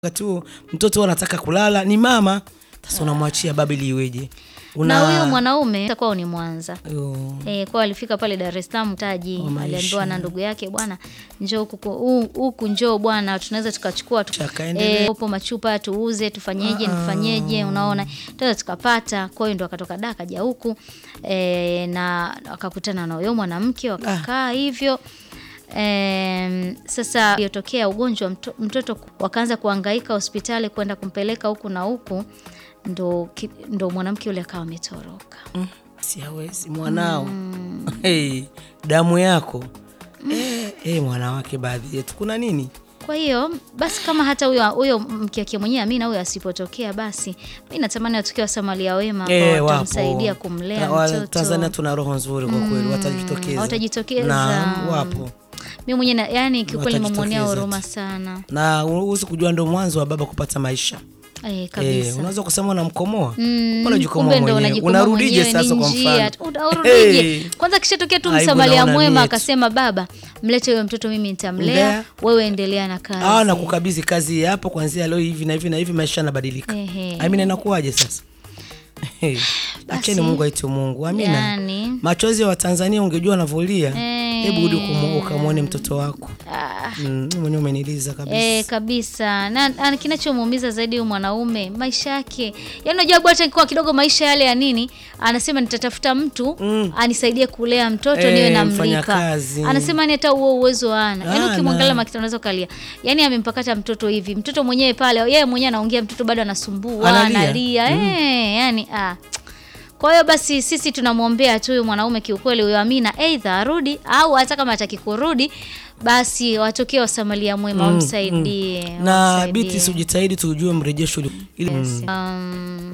wakati huo mtoto anataka kulala ni mama sasa unamwachia baba ili iweje na huyo mwanaume kwao ni Mwanza Yo. e, kwao alifika pale Dar es Salaam taji Oh, maisha. aliambiwa na ndugu yake bwana njoo huku hu- huku njoo bwana tunaweza tukachukua tu, Chakaendelea. e, upo machupa tuuze tufanyeje nifanyeje unaona tunaweza tukapata kwa hiyo ndo akatoka da akaja huku e, na akakutana na huyo mwanamke wakakaa hivyo Em, sasa iliyotokea ugonjwa mto, mtoto wakaanza kuhangaika hospitali kwenda kumpeleka huku na huku ndo, ki- ndo mwanamke yule akawa ametoroka Mm, siawezi mwanao hey, damu yako Eh, eh, mwanawake baadhi yetu kuna nini Kwa hiyo basi, kama hata huyo huyo mke wake mwenyewe Amina huyo asipotokea, basi mi natamani watokea Wasamaria wema ambao Eh, watamsaidia wapo. kumlea Ta- wa- mtoto. Tanzania tuna roho nzuri kwa kweli watajitokeza watajitokeza. Naam, wapo Mi mwenyewe na- yani kiukweli Watajitokeza nimemwonea tu. huruma sana na huwezi kujua ndo mwanzo wa baba kupata maisha eh, Eh, kabisa. unaweza kusema unamkomoa Mm, unajikomoa kumbe ndo mwenyewe unajikomoa unarudije mwenyewe, sasa ni kwa njia. mfano Uta- Urudije Hey. kwanza, kishatokea tu Aibu msamaria naona mwema mietu. akasema, baba mlete huyo mtoto, mimi nitamlea, Mlea. wewe endelea na kazi. Ah, na kukabidhi kazi hii hapo kuanzia leo hivi na hivi na hivi maisha yanabadilika Ehe. amina inakuwaje sasa Hey, acheni mungu aitwe mungu amina Yani, machozi ya watanzania ungejua anavyolia Eh. hebu rudi kumu- ukamwone mtoto wako ah, mm, mwenyewe umeniliza kabisa E, kabisa na, na kinachomuumiza zaidi huyu mwanaume maisha yake, yaani unajua bwana kwa kidogo maisha yale ya nini, anasema nitatafuta mtu Mm. anisaidie kulea mtoto Eh, niwe namlika. mfanyakazi. Anasema ni hata huo uwezo ana, yaani Hana. ukimwangalia makita unaweza kalia, yaani amempakata mtoto hivi, mtoto mwenyewe pale, yeye mwenyewe anaongea, mtoto bado anasumbua Analia. analia, eh, yani ah. Kwa hiyo basi sisi tunamwombea tu huyu mwanaume kiukweli, huyo Amina aidha arudi au hata kama hataki kurudi, basi watokee wasamalia mwema wamsaidie. na wamsaidie. biti ujitahidi tujue mrejesho uli- ili Yes. Um,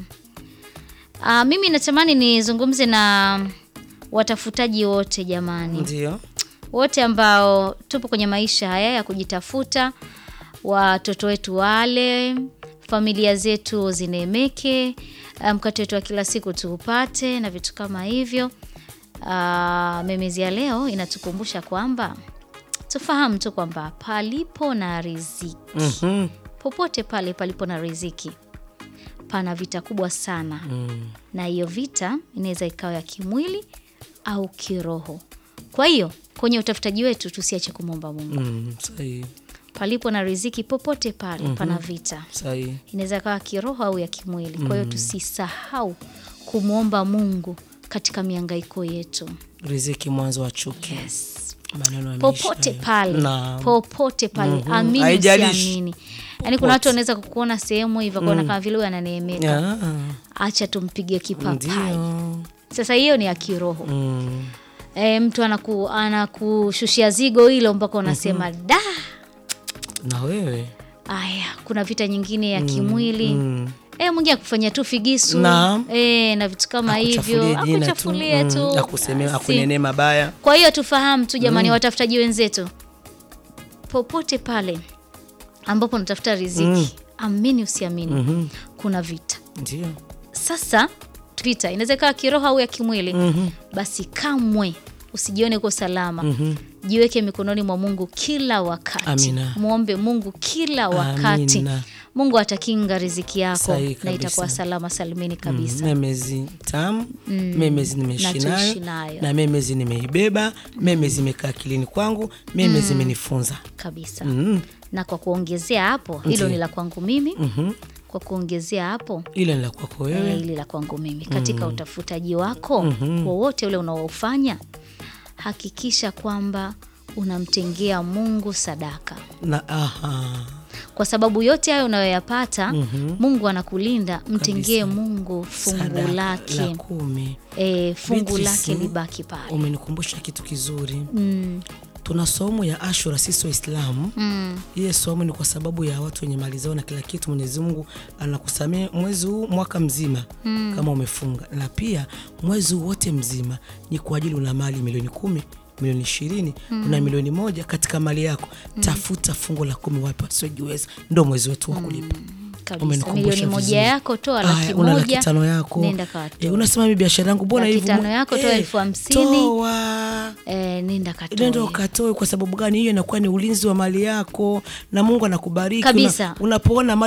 ah, mimi natamani nizungumze na watafutaji wote jamani, ndio wote ambao tupo kwenye maisha haya ya kujitafuta, watoto wetu wale, familia zetu zineemeke, ah, mkate wetu wa kila siku tuupate na vitu kama hivyo. Uh, memezi ya leo inatukumbusha kwamba tufahamu tu kwamba palipo na riziki Mhm. popote pale palipo na riziki pana vita kubwa sana Mm. na hiyo vita inaweza ikawa ya kimwili au kiroho. Kwa hiyo kwenye utafutaji wetu tusiache kumwomba Mungu. Mm, sahihi Palipo na riziki popote pale pana vita, sahihi inaweza ikawa kiroho au ya kimwili. Kwa hiyo tusisahau kumwomba Mungu katika miangaiko yetu. riziki mwanzo wa chuki Yes. maneno ya popote maisha. pale Naam. popote pale Mhm. amini Haijalishi. usiamini yaani kuna watu wanaweza kukuona sehemu hivyo kuona kama vile huyu ananeemeka Ah, acha tumpige kipapai ndio sasa hiyo ni ya kiroho Mm. e, mtu anaku, anakushushia zigo hilo mpaka unasema da na wewe aya kuna vita nyingine ya kimwili Mm. e, mwingine akufanyia tu figisu Naam. e, na vitu kama hivyo Akuchafulie jina tu, akuchafulie mm, tu akusemea Basi. akunenee mabaya Kwa hiyo tufahamu tu jamani, watafutaji wenzetu, popote pale ambapo unatafuta riziki, amini usiamini, kuna vita. ndio Sasa vita inaweza ikawa kiroho au ya kimwili, basi kamwe usijione uko salama. Jiweke mikononi mwa Mungu kila wakati, Amina. mwombe Mungu kila wakati. Amina. Mungu atakinga riziki yako Sahihi na kabisa. itakuwa salama salimini kabisa. memezi tamu memezi nimeishi Na tuishi nayo nayo. na memezi nimeibeba memezi imekaa akilini kwangu memezi imenifunza kabisa Mm. na kwa kuongezea hapo hilo ni la kwangu mimi Mhm. kwa kuongezea hapo ile ni la kwako eh, wewe hili la kwangu mimi katika utafutaji wako wowote ule unaofanya hakikisha kwamba unamtengea mungu sadaka na aha kwa sababu yote hayo unayoyapata mungu anakulinda mtengee mungu fungu sadaka lake la kumi e, fungu Beatrice, lake libaki pale umenikumbusha kitu kizuri mm, tuna somo ya ashura sisi waislamu mm, hiye somo ni kwa sababu ya watu wenye mali zao na kila kitu mwenyezi mungu anakusamea mwezi huu mwaka mzima mm. kama umefunga na pia mwezi huu wote mzima ni kwa ajili una mali milioni kumi milioni ishirini mm. una milioni moja katika mali yako mm. tafuta fungu la kumi wapi wasiojiweza ndo mwezi wetu wa kulipa Kabisa. Umenikumbusha Milioni moja vizuri. yako, toa laki Aya, una laki moja, tano yako nenda kawatoe. Eh, unasema mimi biashara yangu mbona Laki hivi tano yako, toa elfu hamsini. toa Eh, nenda katoe. nenda ukatoe. Kwa sababu gani? Hiyo inakuwa ni ulinzi wa mali yako na Mungu anakubariki Kabisa. Una- unapoona mali